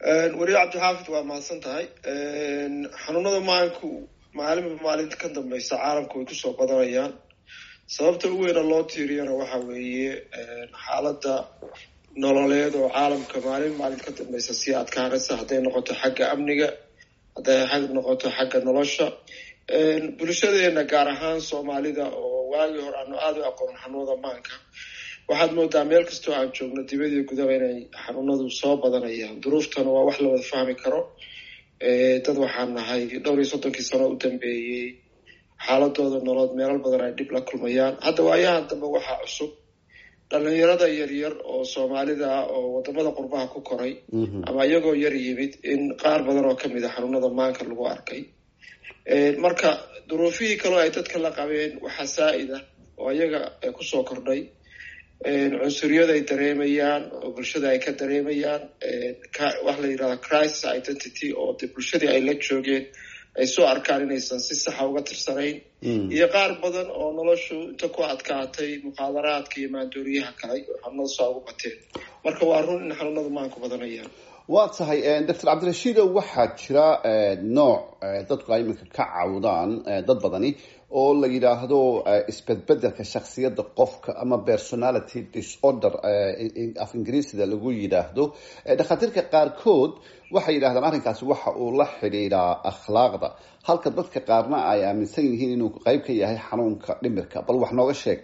wariye cabdixaafid waa mahadsan tahay xanuunada maanku maalinba maalinta ka dambeysa caalamku way kusoo badanayaan sababta u weyna loo tiiriyana waxa weeye xaaladda nololeed oo caalamka maalin maalin ka dambeysa sii adkaanaysa hadday noqoto xagga amniga hadday noqoto xagga nolosha bulshadeena gaar ahaan soomaalida oo waagii hore aanu aada u aqoon xanuunada maanka waxaad moodaa meel kastoo aan joogno dibadii gudaba inay xanuunadu soo badanayaan duruuftana waa wax la wada fahmi karo dad waxaan nahay dhowr iyo soddonkii sano u dambeeyey xaaladooda nolood meelal badan ay dhib la kulmayaan hadda waayahan dambe waxaa cusub dhalinyarada yaryar oo soomaalida ah oo wadamada qurbaha ku koray ama iyagoo yar yimid in qaar badan oo kamid a xanuunada maanka lagu arkay marka duruufihii kaloo ay dadka la qabeen waxaa saa-id ah oo iyaga kusoo kordhay cunsuriyada ay dareemayaan oo bulshada ay ka dareemayaan waxa la yidhahda crisis identity oo de bulshadii ay la joogeen ay soo arkaan inaysan si saxa uga tirsanayn iyo qaar badan oo noloshu inta ku adkaatay muqaadaraadka iyo maandooriyaha kale oo xanuunada soo ugu bateen marka waa run in xanuunada maanku badanayaan waa tahay doctor cabdirashiido waxaa jira nooc dadku ay iminka ka cawdaan dad badani oo la yidhaahdo isbedbedelka shaksiyadda qofka ama personality disorder af ingiriisida lagu yidhaahdo dhakhaatiirka qaarkood waxay yidhahdaan arrinkaasi waxa uu la xidhiidhaa akhlaaqda halka dadka qaarna ay aaminsan yihiin inuu qeyb ka yahay xanuunka dhimirka bal wax nooga sheeg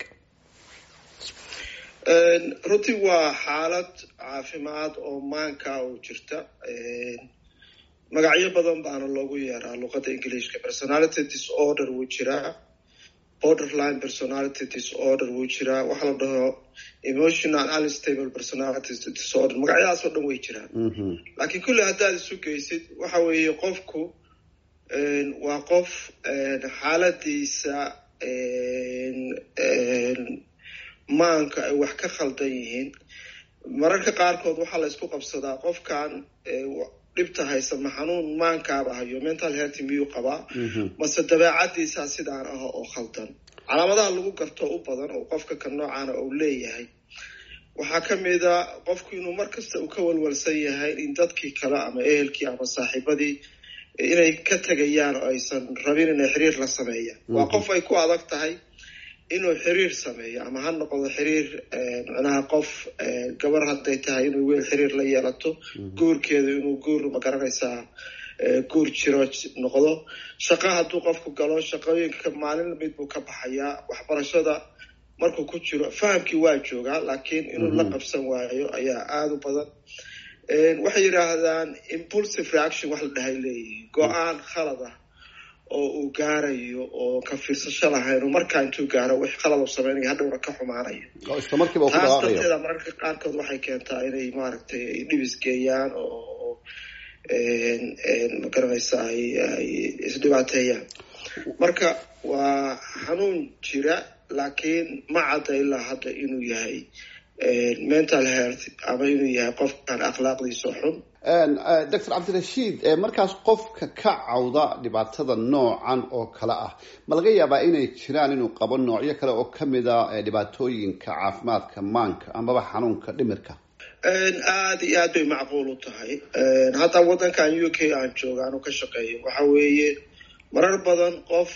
runtii waa xaalad caafimaad oo maanka oo jirta magacyo badan baana loogu yeeraa luqadda ingiliishka personality disorder wuu jiraa borderline personality disorder wuu jiraa waxaa la dhaho emotional unstable personality disorder magacyadaas oo dhan way jiraan laakiin kulli haddaad isu geysid waxa weeye qofku waa qof xaaladiisa maanka ay wax ka khaldan yihiin mararka qaarkood waxaa la isku qabsadaa qofkan dhibta haysa ma xanuun maankaaba hayo mental health miyuu qabaa mase dabeecadiisaa sidaan ah oo khaldan calaamadaha lagu garto u badan oo qofka ka noocaana uu leeyahay waxaa ka mid a qofku inuu markasta uu ka walwalsan yahay in dadkii kale ama ehelkii ama saaxiibadii inay ka tegayaan oo aysan rabin inay xiriir la sameeyaan waa qof ay ku adag tahay inuu xiriir sameeyo ama ha noqdo xiriir micnaha qof gabar hadday tahay inuu weel xiriir la yeelato guurkeedu inuu guur magaranaysaa guur jiro noqdo shaqo hadduu qofku galo shaqooyinka maalin mid buu ka baxayaa waxbarashada markuu ku jiro fahamkii waa joogaa laakiin inuu la qabsan waayo ayaa aada u badan waxay yidhaahdaan impulsive reaction wax la dhahay leeyihiin go-aan khalad ah oo uu gaarayo oo ka fiirsasho lahayn oo markaa intuu gaaro wix qalad u sameynaya hadhowna ka xumaanaya taas darteeda mararka qaarkood waxay keentaa inay maaragtay ay dhibis geeyaan oo magaranaysa ay isdhibaateeyaan marka waa xanuun jira laakiin ma cadda ilaa hadda inuu yahay mental health ama inuu yahay qofkan akhlaaqdiisa xun doctor cabdirashiid markaas qofka ka cawda dhibaatada noocan oo kale ah ma laga yaabaa inay jiraan inuu qabo noocyo kale oo kamid a dhibaatooyinka caafimaadka maanka amaba xanuunka dhimirka aada iyo aad bay macquul u tahay hadda waddankan u k aan jooga anu ka shaqeeyo waxa weeye marar badan qof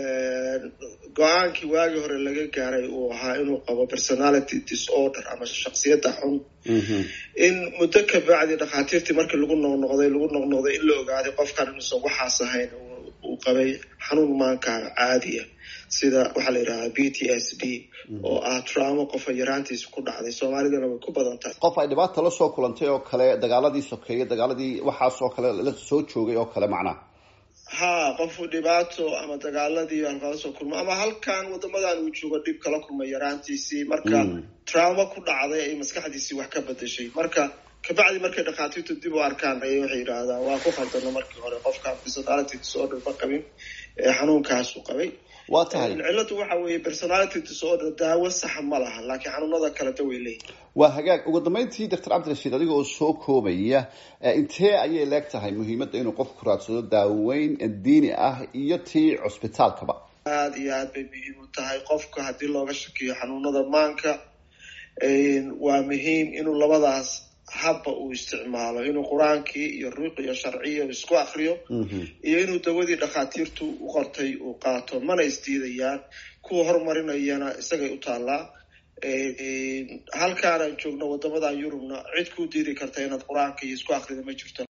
go-aankii waagii hore laga gaaray uu ahaa inuu qabo personality disorder ama shaksiyadda xun in muddo ka bacdi dhakhaatiirtii markii lagu noqnoqday lagu noqnoqday in la ogaaday qofkan inuusan waxaas ahayn uu qabay xanuun maanka caadiya sida waxaa la yidhahdaa b t s d oo ah traumo qofa yaraantiisa ku dhacday soomaalidana way ku badan tahay qof ay dhibaata la soo kulantay oo kale dagaaladii sokeeye dagaaladii waxaas oo kale la soo joogay oo kale macnaha ha qofu dhibaato ama dagaaladii halkala soo kulma ama halkan wadamadan uu joogo dhib kala kulmay yaraantiisii marka traumo ku dhacday ay maskaxdiisii wax ka bedeshay marka kabacdi markay dhakhaatiirtu dib u arkaan ayay waxay yidhaahdaan waa ku khaldano markii hore qofkan personality disorder ma qabin xanuunkaasu qabay waa tahay ciladu waxa weeye personality disorder daawo saxa ma laha laakiin xanuunada kaleta way leeyihin waa hagaag ugu dambeyntii doctor cabdirashiid adiga oo soo koobaya intee ayay leeg tahay muhiimadda inuu qofku raadsado daaweyn diini ah iyo tii cusbitaalkaba aada iyo aad bay muhiim u tahay qofka haddii looga shakiyo xanuunada maanka waa muhiim inuu labadaas habba uu isticmaalo inuu qur-aankii iyo ruuq iyo sharciya isku akriyo iyo inuu dawadii dhakhaatiirtu u qortay uu qaato mana isdiidayaan kuwa horumarinayana isagay u taallaa halkaanaan joogno wadamadan yurubna cid kuu diidi karta inaad qur-aanka iyo isku akrida ma jirto